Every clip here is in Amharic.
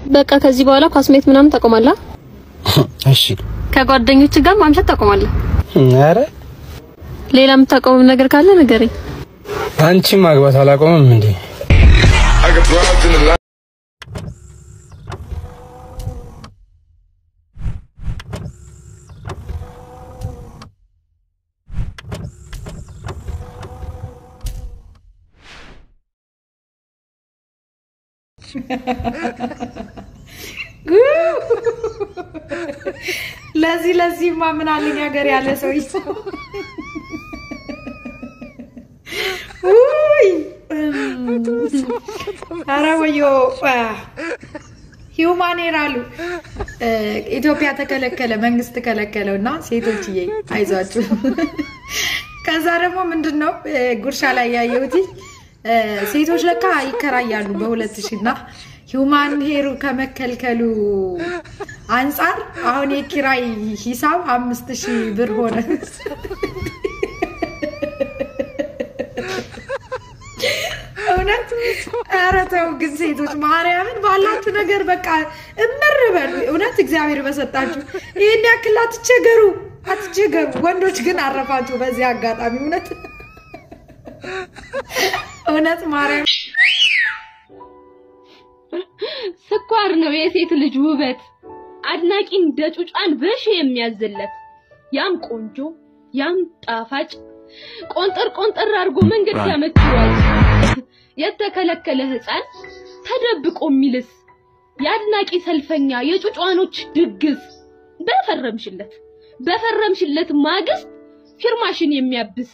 በቃ ከዚህ በኋላ ኳስሜት ምናምን ታቆማለህ። እሺ። ከጓደኞች ጋር ማምሸት ታቆማለህ። ኧረ ሌላ የምታቆመው ነገር ካለ ንገረኝ። አንቺ ማግባት አላቆምም እንዴ? ለዚህ ለዚህማ ምን አለኝ ሀገር ያለ ሰው ይሰው ውይ ኧረ ወዮ ሂውማኔር አሉ ኢትዮጵያ ተከለከለ፣ መንግስት ከለከለው እና ሴቶችዬ አይዟችሁ። ከዛ ደግሞ ምንድን ነው ጉርሻ ላይ ያየሁት ሴቶች ለካ ይከራያሉ በሁለት ሺህ እና ሂውማን ሄሩ ከመከልከሉ አንጻር አሁን የኪራይ ሂሳብ አምስት ሺህ ብር ሆነ። እውነት ኧረ ተው ግን ሴቶች ማርያምን ባላችሁ ነገር በቃ እምር በሉ። እውነት እግዚአብሔር በሰጣችሁ ይህን ያክል አትቸገሩ፣ አትቸገሩ። ወንዶች ግን አረፋችሁ በዚህ አጋጣሚ እውነት እውነት ማርያም ስኳር ነው የሴት ልጅ ውበት፣ አድናቂ እንደ ጩጫን በሺ የሚያዝለት ያም ቆንጆ ያም ጣፋጭ ቆንጠር ቆንጠር አድርጎ መንገድ ሲያመችዋል የተከለከለ ሕፃን ተደብቆ የሚልስ የአድናቂ ሰልፈኛ የጩጫኖች ድግስ በፈረምሽለት በፈረምሽለት ማግስት ፊርማሽን የሚያብስ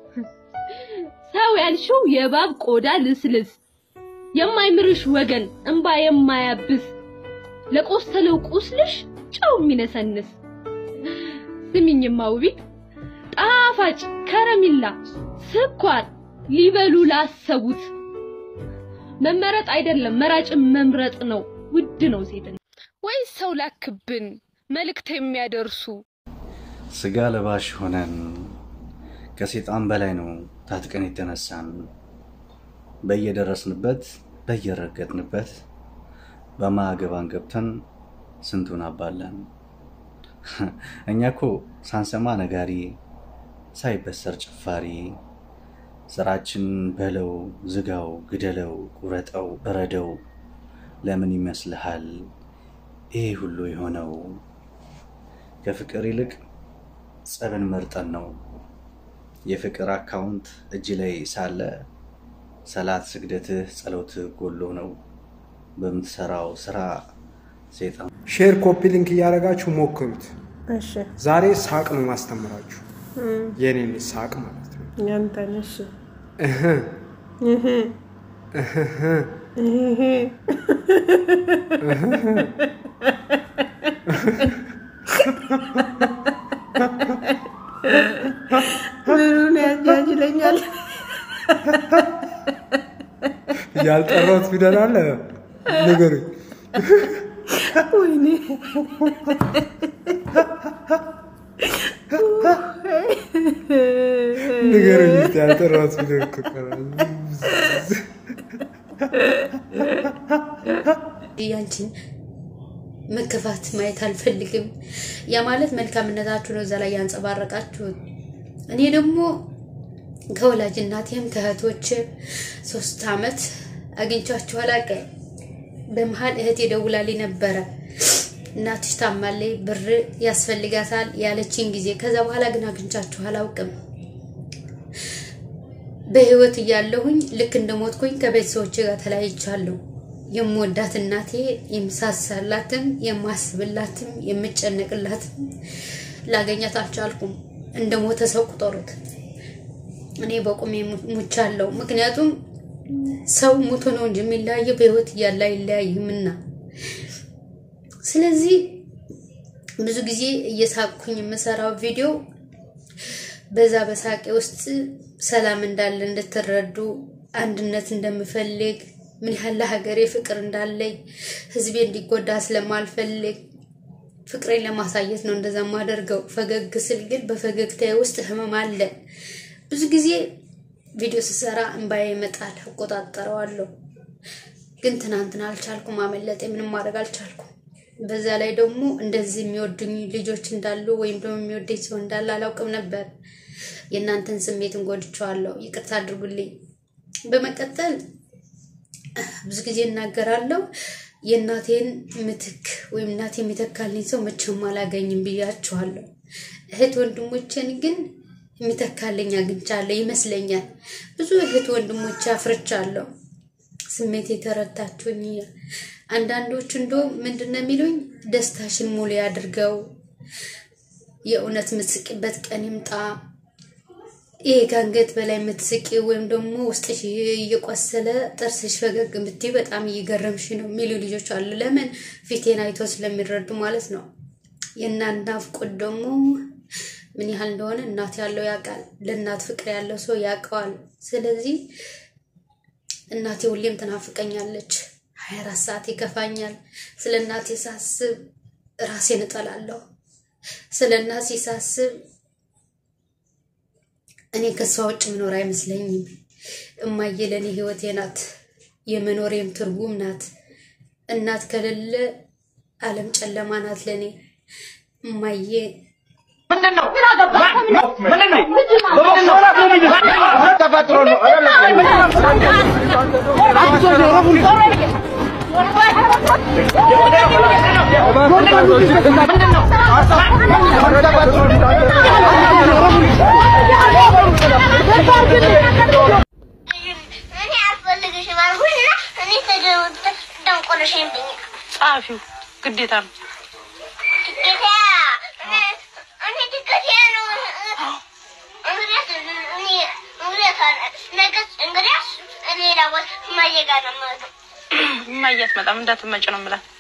ሰው ያልሽው የእባብ ቆዳ ልስልስ የማይምርሽ ወገን እንባ የማያብስ ለቆሰለው ቁስልሽ ጨው የሚነሰንስ ስሚኝማ ውቢት ጣፋጭ ከረሚላ ስኳር ሊበሉ ላሰቡት መመረጥ አይደለም መራጭን መምረጥ ነው። ውድ ነው ሴት ወይስ ሰው ላክብን መልእክት የሚያደርሱ ስጋ ለባሽ ሆነን ከሴጣን በላይ ነው ታጥቀን የተነሳን በየደረስንበት በየረገጥንበት በማገባን ገብተን ስንቱን አባለን። እኛ እኮ ሳንሰማ ነጋሪ ሳይበሰር ጭፋሪ ስራችን በለው ዝጋው፣ ግደለው፣ ቁረጠው፣ እረደው። ለምን ይመስልሃል ይህ ሁሉ የሆነው? ከፍቅር ይልቅ ጸብን መርጠን ነው። የፍቅር አካውንት እጅ ላይ ሳለ ሰላት፣ ስግደትህ፣ ጸሎትህ ጎሎ ነው። በምትሰራው ስራ ሴጣን ሼር ኮፒ ሊንክ እያደረጋችሁ ሞክሩት። እሺ ዛሬ ሳቅ ነው ማስተምራችሁ፣ የኔን ሳቅ ማለት ነው። ያንተን እሺ እህ እህ እህ እህ ምኑን ያጃጅለኛል? ያልጠራሁት ፊደል አለ ንገሩኝ። ወይኔ ንገሩኝ እስኪ ያልጠራሁት ፊደል እኮ ቀረ። ያንቺን መከፋት ማየት አልፈልግም። ያ ማለት መልካምነታችሁ ነው እዛ ላይ ያንጸባረቃችሁት። እኔ ደግሞ ከወላጅ እናቴም ከእህቶች ሶስት አመት አግኝቻችሁ አላውቅም። በመሀል እህቴ ደውላልኝ ነበረ እናትሽ ታማለች፣ ብር ያስፈልጋታል ያለችኝ ጊዜ። ከዛ በኋላ ግን አግኝቻችሁ አላውቅም። በህይወት እያለሁኝ ልክ እንደሞትኩኝ ከቤተሰቦቼ ጋር ተለያይቻለሁ። የምወዳት እናቴ የምሳሳላትም የማስብላትም የምጨነቅላትም ላገኛት አልቻልኩም። እንደ ሞተ ሰው ቁጠሩት። እኔ በቁሜ ሙቻለሁ። ምክንያቱም ሰው ሞቶ ነው እንጂ የሚለያየው በህይወት እያለ አይለያይምና። ስለዚህ ብዙ ጊዜ እየሳቅኩኝ የምሰራው ቪዲዮ በዛ በሳቄ ውስጥ ሰላም እንዳለ እንድትረዱ፣ አንድነት እንደምፈልግ፣ ምን ያህል ለሀገሬ ፍቅር እንዳለኝ፣ ህዝቤ እንዲጎዳ ስለማልፈልግ ፍቅሬን ለማሳየት ነው እንደዛ የማደርገው። ፈገግ ስል ግን በፈገግታዬ ውስጥ ህመም አለ። ብዙ ጊዜ ቪዲዮ ስሰራ እንባዬ ይመጣል፣ እቆጣጠረዋለሁ። ግን ትናንትና አልቻልኩም፣ አመለጤ፣ ምንም ማድረግ አልቻልኩም። በዛ ላይ ደግሞ እንደዚህ የሚወዱኝ ልጆች እንዳሉ ወይም ደግሞ የሚወደኝ ሰው እንዳለ አላውቅም ነበር። የእናንተን ስሜትን ጎድቼዋለሁ፣ ይቅርታ አድርጉልኝ። በመቀጠል ብዙ ጊዜ እናገራለሁ የእናቴን ምትክ ወይም እናቴ የሚተካልኝ ሰው መቼም አላገኝም ብያችኋለሁ። እህት ወንድሞቼን ግን የሚተካልኝ አግኝቻለሁ ይመስለኛል። ብዙ እህት ወንድሞቼ አፍርቻለሁ። ስሜት የተረታችሁኝ አንዳንዶች እንዶ ምንድን ነው የሚሉኝ ደስታሽን ሙሉ ያድርገው፣ የእውነት የምትስቂበት ቀን ይምጣ ይሄ ከአንገት በላይ የምትስቂ ወይም ደግሞ ውስጥሽ እየቆሰለ ጥርስሽ ፈገግ የምትይ በጣም እየገረምሽ ነው የሚሉ ልጆች አሉ። ለምን ፊቴን አይቶ ስለሚረዱ ማለት ነው። የእናት ናፍቆት ደግሞ ምን ያህል እንደሆነ እናት ያለው ያውቃል። ለእናት ፍቅር ያለው ሰው ያውቀዋል። ስለዚህ እናቴ ሁሌም ትናፍቀኛለች። ሀያ አራት ሰዓት ይከፋኛል። ስለ እናቴ ሳስብ ራሴን እጠላለሁ። ስለ እናቴ ሳስብ እኔ ከሷ ውጭ ምኖር አይመስለኝም። እማዬ ለእኔ ህይወቴ ናት፣ የመኖሬም ትርጉም ናት። እናት ከሌለ ዓለም ጨለማ ናት ለእኔ። እማዬ እኔ አልፈልግሽም አልኩሽና እኔ ተደንቆረሽብኝ ጸሐፊው ግዴታ ነው። ግዴታ እኔ ግዴታ ነው። እንግዲያስ እኔ እንግዲያስ ነገስ እንግዲያስ ሌላ ቦታ እማዬ ጋር ነው የምሄደው። እማዬ አትመጣም እንዳትመጭ ነው የምላት።